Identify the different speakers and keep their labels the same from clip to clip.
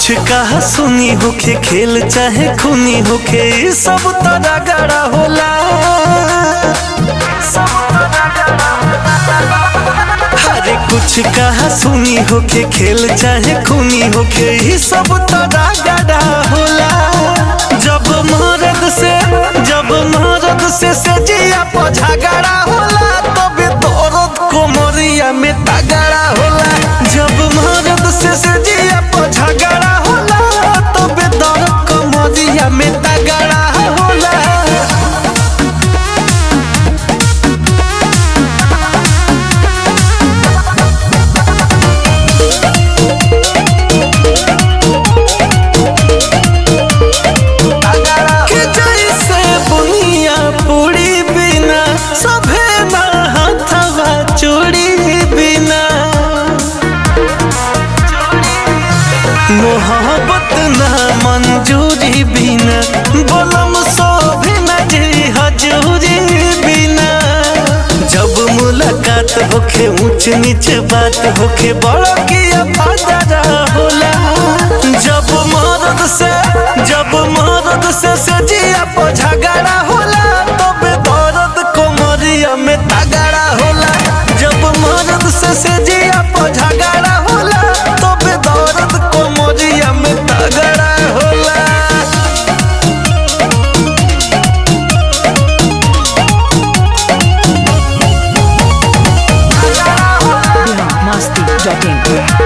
Speaker 1: कुछ कहा सुनी होखे खेल चाहे खूनी होखे ई सब तोरा गड़ा होला अरे कुछ कहा सुनी होखे खेल चाहे खूनी होखे ई सब तोरा गड़ा होला जब मरद से जब मरद से से जिया पर झगड़ा होला तबे दर्द कोमरिया में तगड़ा होला जब मरद से से जिया पर झगड़ा होला तबे दर्द कोमरिया में तगड़ा होला कि जैसे बुनिया पूरी बिना सभे ना हथवा चूड़ी बिना मोहब्बत ना मंजूरी बिना बोलम सो भी न जी हजूरी बिना जब मुलाकात होखे ऊंच नीच बात होखे बड़ा किया फायदा होला जब मरद से जब मरद से से जिया पर झगड़ा होला तबे दर्द कोमरिया में तगड़ा होला जब मरद से से जिया पर झगड़ा होला तबे दर्द कोमरिया में तगड़ा होला
Speaker 2: biharmasti.in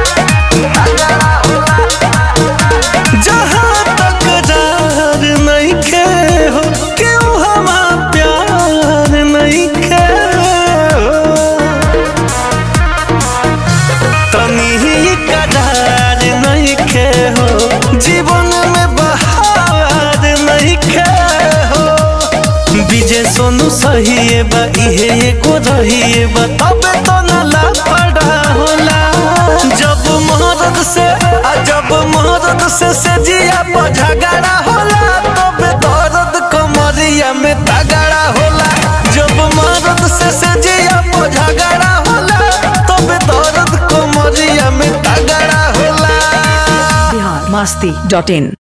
Speaker 1: जहाँ तक जार नहीं खे हो क्यों हमा प्यार नहीं खे हो तनी ही करार नहीं खे हो जीवन में बहार नहीं खे हो विजय सोनू सही है बा इहे एको रही है बा तबे तो न लापड़ा होला जब मरद से आ जब मरद से से जिया पर झगड़ा होला तबे दर्द कमरिया में तगड़ा होला जब मरद से से जिया पर झगड़ा होला तबे दर्द कमरिया में तगड़ा होला
Speaker 2: biharmasti.in